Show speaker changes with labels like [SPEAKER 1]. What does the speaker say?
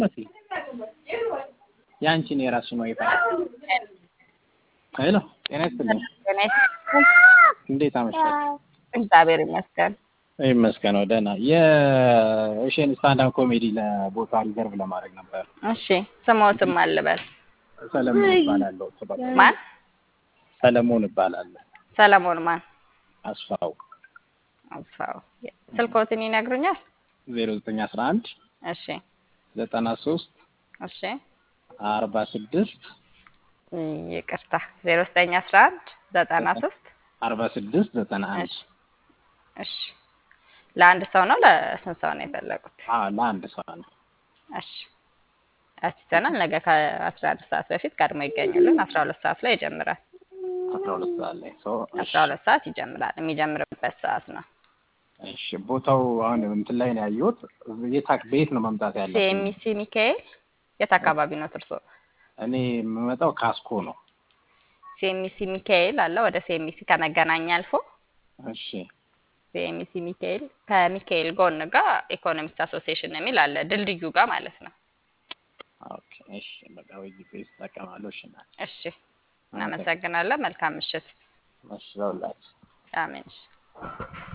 [SPEAKER 1] ያንቺን የራስሽን ዋይፋይ ሄሎ ጤና ይስጥልኝ
[SPEAKER 2] ጤና ይስጥልኝ።
[SPEAKER 1] እንዴት አመሻሽ
[SPEAKER 2] እግዚአብሔር ይመስገን።
[SPEAKER 1] ይመስገነው ደህና የእሺን ስታንዳፕ ኮሜዲ ለቦታ ሪዘርቭ ለማድረግ ነበር
[SPEAKER 2] እሺ ስሞትም አልበል
[SPEAKER 1] ሰለሞን እባላለሁ
[SPEAKER 2] ማን?
[SPEAKER 1] ሰለሞን እባላለሁ
[SPEAKER 2] ሰለሞን ማን?
[SPEAKER 1] አስፋው
[SPEAKER 2] አስፋው። ስልኮትን ይነግሩኛል?
[SPEAKER 1] ዜሮ ዘጠኝ አስራ አንድ
[SPEAKER 2] እሺ
[SPEAKER 1] ዘጠና ሶስት
[SPEAKER 2] እሺ
[SPEAKER 1] አርባ ስድስት
[SPEAKER 2] ይቅርታ ዜሮ ዘጠኝ አስራ አንድ ዘጠና ሶስት
[SPEAKER 1] አርባ ስድስት ዘጠና አንድ
[SPEAKER 2] እሺ እሺ ለአንድ ሰው ነው ለስንት ሰው ነው የፈለጉት?
[SPEAKER 1] አዎ ለአንድ ሰው ነው
[SPEAKER 2] እሺ አስይዘናል። ነገ ከአስራ አንድ ሰዓት በፊት ቀድሞ ይገኙልን። አስራ ሁለት ሰዓት ላይ ይጀምራል።
[SPEAKER 1] አስራ ሁለት ሰዓት ላይ ሰው
[SPEAKER 2] አስራ ሁለት ሰዓት ይጀምራል። የሚጀምርበት ሰዓት ነው።
[SPEAKER 1] እሺ ቦታው አሁን እንትን ላይ ነው ያየሁት የት አክ- በየት ነው መምጣት ያለብኝ
[SPEAKER 2] ሲኤምሲ ሚካኤል የት አካባቢ ነው እርሶ?
[SPEAKER 1] እኔ የምመጣው ካስኮ ነው
[SPEAKER 2] ሲኤምሲ ሚካኤል አለ። ወደ ሲኤምሲ ከመገናኛ አልፎ
[SPEAKER 1] እሺ
[SPEAKER 2] ሲኤምሲ ሚካኤል ከሚካኤል ጎን ጋር ኢኮኖሚክስ አሶሲዬሽን የሚል አለ፣ ድልድዩ ጋር ማለት ነው።
[SPEAKER 1] ኦኬ እሺ በቃ ወይ ጂፒኤስ እጠቀማለሁ እሺ እና
[SPEAKER 2] እሺ እናመሰግናለን። መልካም ምሽት።
[SPEAKER 1] እሺ ለሁላችሁ
[SPEAKER 2] አሜን። እሺ